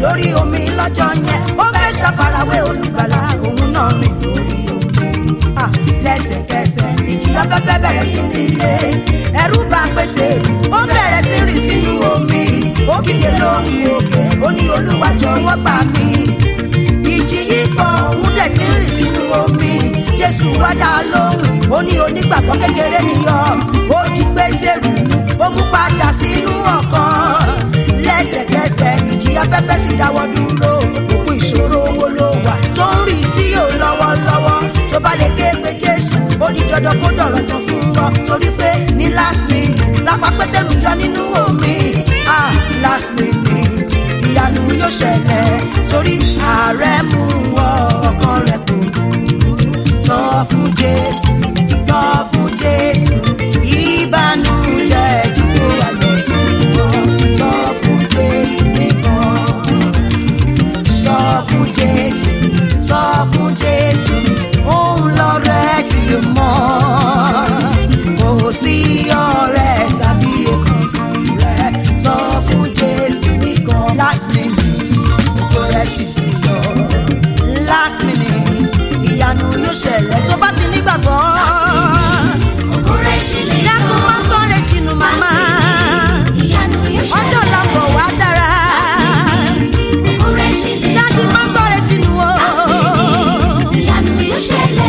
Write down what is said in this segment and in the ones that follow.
lórí omi lọ́jọ́ yẹn ó fẹ́ ṣàfarawé olùgbàlà òun náà rìn lórí omi Ah, lẹ́sẹ̀kẹsẹ̀ ìjì afẹ́fẹ́ bẹ̀rẹ̀ sí nílé ẹ̀rù bà pétérù ó bẹ̀rẹ̀ sí rìn sínú omi ó kígbe lóhùn òkè ó ní olúwa jọ̀wọ́ gbà mí ìjì yìí kan òun dẹ̀ ti rìn sínú omi jésù wá dá a lóhùn ó ní onígbàgbọ́ kékeré nìyọ ó di pétérù ó mú padà sínú ọkàn lẹ́sẹ̀kẹsẹ̀ ìjì afẹ́fẹ́ sì dáwọ́ dúró òkú ìṣòro owó ló wà tó ń rì sí ò lọ́wọ́lọ́wọ́ tó bá lè ké pé jésù ó di dandan kó dọ̀rọ̀ tán fún ọ torí pé ní last minute lápá pétérù yọ nínú omi ah last minute ìyanu yóò ṣẹlẹ̀ torí ààrẹ mú ọ ọkàn rẹ kò sọ fún jésù sọ fún jésù ìbànújẹ́ dípò ayọ̀ fún ọ sọ fún jésù nìkan sọ fún jésù sọ fún jésù òun lọ̀rẹ́ tí o mọ̀ kò sí ọ̀rẹ́ tàbí èkánkan rẹ sọ fún jésù nìkan last minute kò rẹ sì lọ last minute ìyanu yóò ṣẹlẹ̀ tó bá ti nígbàgbọ́ Ògo rẹ̀ ṣì lè yọ. dákun má sọ̀rọ̀ tinú màmá Ìyanu yóò ṣẹlẹ̀. ọjọ́ làbọ̀ wá dára Ògo rẹ̀ ṣì lè yọ. dájú má sọ̀rọ̀ tinú o. Ìyanu yóò ṣẹlẹ̀.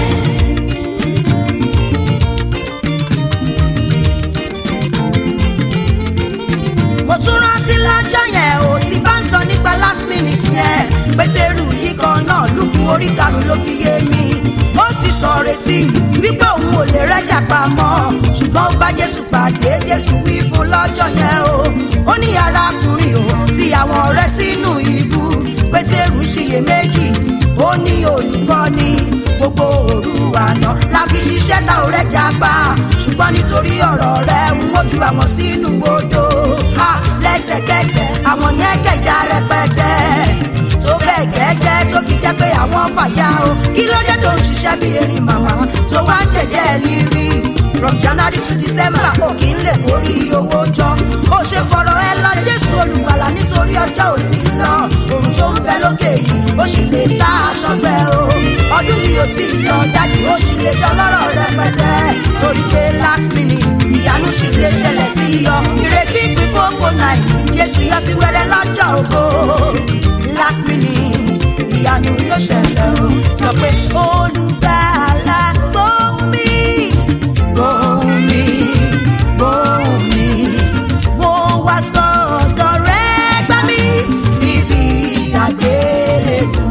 mo tún rántí lọ́jọ́ yẹn ò ti bá ń sọ nípa last minute yẹn pétérù yìí kan náà lùkù orí karùn ló fi yé mi ó ti sọ retí wípé òun ò lè rẹ́jà pamọ́ ṣùgbọ́n ó bá jésù pàdé jésù wí fún lọ́jọ́ yẹn o ó ní arákùnrin o ti àwọn ọ̀rẹ́ sínú ibú pétérù ṣiyèméjì ó ní olùkọ́ni gbogbo òru àná la fi ṣiṣẹ́ ta ò rẹ́jà pa ṣùgbọ́n nítorí ọ̀rọ̀ rẹ̀ ń wojú àwọn sínú odò ha lẹ́sẹ̀kẹsẹ̀ àwọn yẹn kẹjà rẹpẹtẹ tó bẹ́ẹ̀ gẹ́gẹ́ tó fi jẹ́ pé àwọn fàyà o kí ló dé tó ń ṣiṣẹ́ bí erin màmá tó wá ń jẹ̀jẹ́ lírí from january to december kò kí n lè kórí owó jọ ó ṣe fọ̀rọ̀ ẹ lọ jésù olùgbàlà nítorí ọjọ́ ò tí ì lọ òrùn tó ń bẹ lókè yìí ó sì lè sá aṣọ gbẹ o ọdún yìí ò tí ì lọ dájú ó sì lè dọlọ́rọ̀ rẹpẹtẹ torí pé last minute ìyanu sì lè ṣẹlẹ̀ sí ọ ìrètí fífòpò náà jésù yọ sí wẹ́rẹ́ lọ́jọ́ ògo last minute ìyanu yóò ṣẹlẹ̀ o sọ pé olùgbàlà gbóhùn mi gbóhùn mi gbóhùn mi mo wá sọ́dọ̀ rẹ gbà mí níbi àgbélébù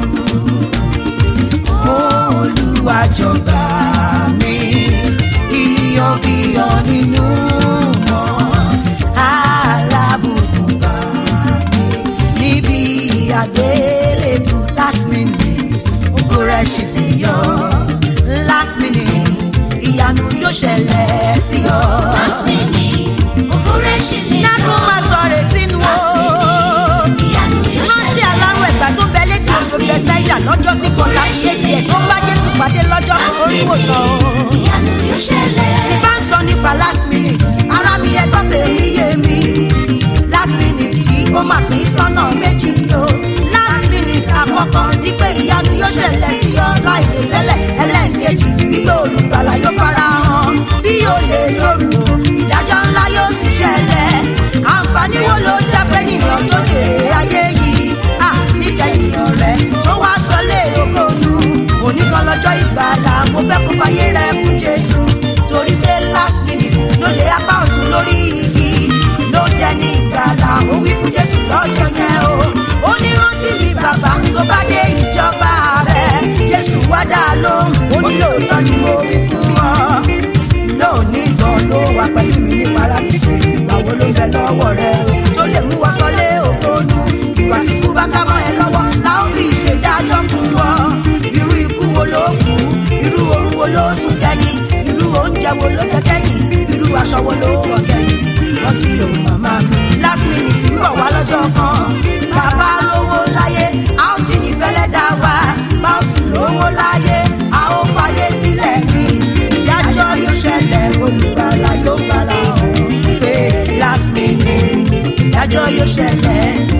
olùwàjọba mi iyọ̀ bíyọ̀ nínú mọ́ alábùkún bá mi níbi àgbélébù last minute ògo rẹ̀ ṣì lè yọ last minute ìyanu yóò ṣẹlẹ̀ sí ọ. Last minute. Ògo rẹ̀ ṣì lè yọ. Nákú máa sọ retí nu o. Ìyanu yóò Rántí ṣẹlẹ̀. alárùn ẹ̀gbà tó bẹ létí oṣù Bẹ́sáídà lọ́jọ́ sí kọ̀ọ̀tà ṣé tiẹ̀ tó bá Jésù pàdé lọ́jọ́ Last orí ìwòsàn o. minute. Ìyanu yóò ṣẹlẹ̀. Tí bá ń sọ nípa last minute, ara mi ẹgbọ́n tèmi yé mi. Last minute yìí ó máa pín sọ́nà méjì o. Last minute àkọ́kọ́ ní pé ìyanu yóò ṣẹlẹ̀ sí ọ láìpẹ́ tẹ́lẹ̀. Ẹlẹ́ǹkejì wípé olùgbàlà yóò fara hàn. Bí o lè lóru o, ìdájọ́ ńlá yóò sì ṣẹlẹ̀. Àǹfààní wo ló jẹ́ pé nìyàn tó jèrè ayé yìí? À níkẹyìn ọ̀rẹ́ tó wá sọlé ogónú. Oníkan lọ́jọ́ ìgbàlà mo fẹ́ kó fayé rẹ fún Jésù. Torí pé last minute ló lé apá ọ̀tún lórí igi. Ló dẹni ìgbàlà ó wí fún Jésù lọ́jọ́ yẹn o. Ó ní rántí mi bàbá tó bá dé ìjọba rẹ̀. Jésù wá dá a lóhùn. Ó ní lóòótọ́ ni mo wí fún ọ lónìí gan ló wà pẹ̀lú mi nípa láti ṣe ìgbàwó ló ń bẹ lọ́wọ́ rẹ tó lè mú wọ́n sọlé ògbónú ìwà tí kú bá ká mọ́ ẹ lọ́wọ́ la ó fi ṣèdájọ́ fún ọ irú ikú wo ló kú irú oorun wo ló sùn kẹ́yìn irú oúnjẹ wo ló jẹ kẹ́yìn irú aṣọ wo ló wọ̀ kẹ́yìn rántí òun màmá mi last minute ń bọ̀ wá lọ́jọ́ kan bàbá lówó láyé a ó jí ní fẹ́lẹ́ dá wa bá ó sì lówó láyé a ó fàyè sílẹ̀ ní ìdájọ́ yóò ṣẹlẹ̀ olùgbàlà yóò gbàlà ọ̀hún pé last minute ìdájọ́ yóò ṣẹlẹ̀ ọjọ́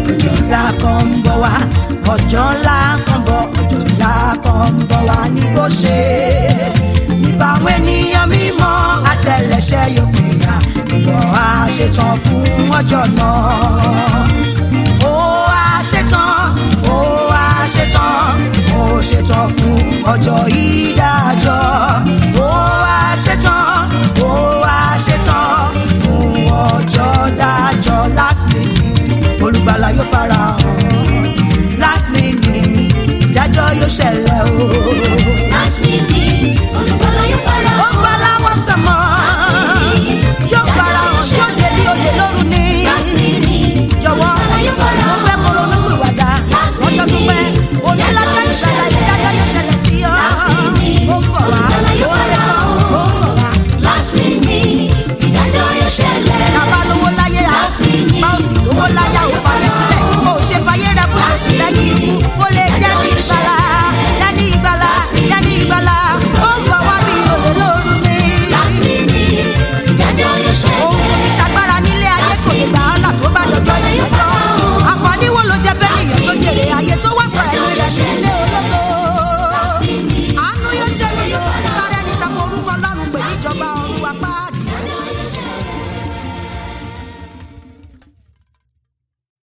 ńlá kan ń bọ̀ wá ọjọ́ ńlá kan bọ̀ ọjọ́ ńlá kan ń bọ̀ wá ní kò ṣe nípa àwọn ènìyàn mímọ́ àtẹlẹsẹ̀ yóò pè ya ìwọ á ṣetán fún ọjọ́ náà ó á ṣetán ó á ṣetán ó ṣetán fún ọjọ́ yìí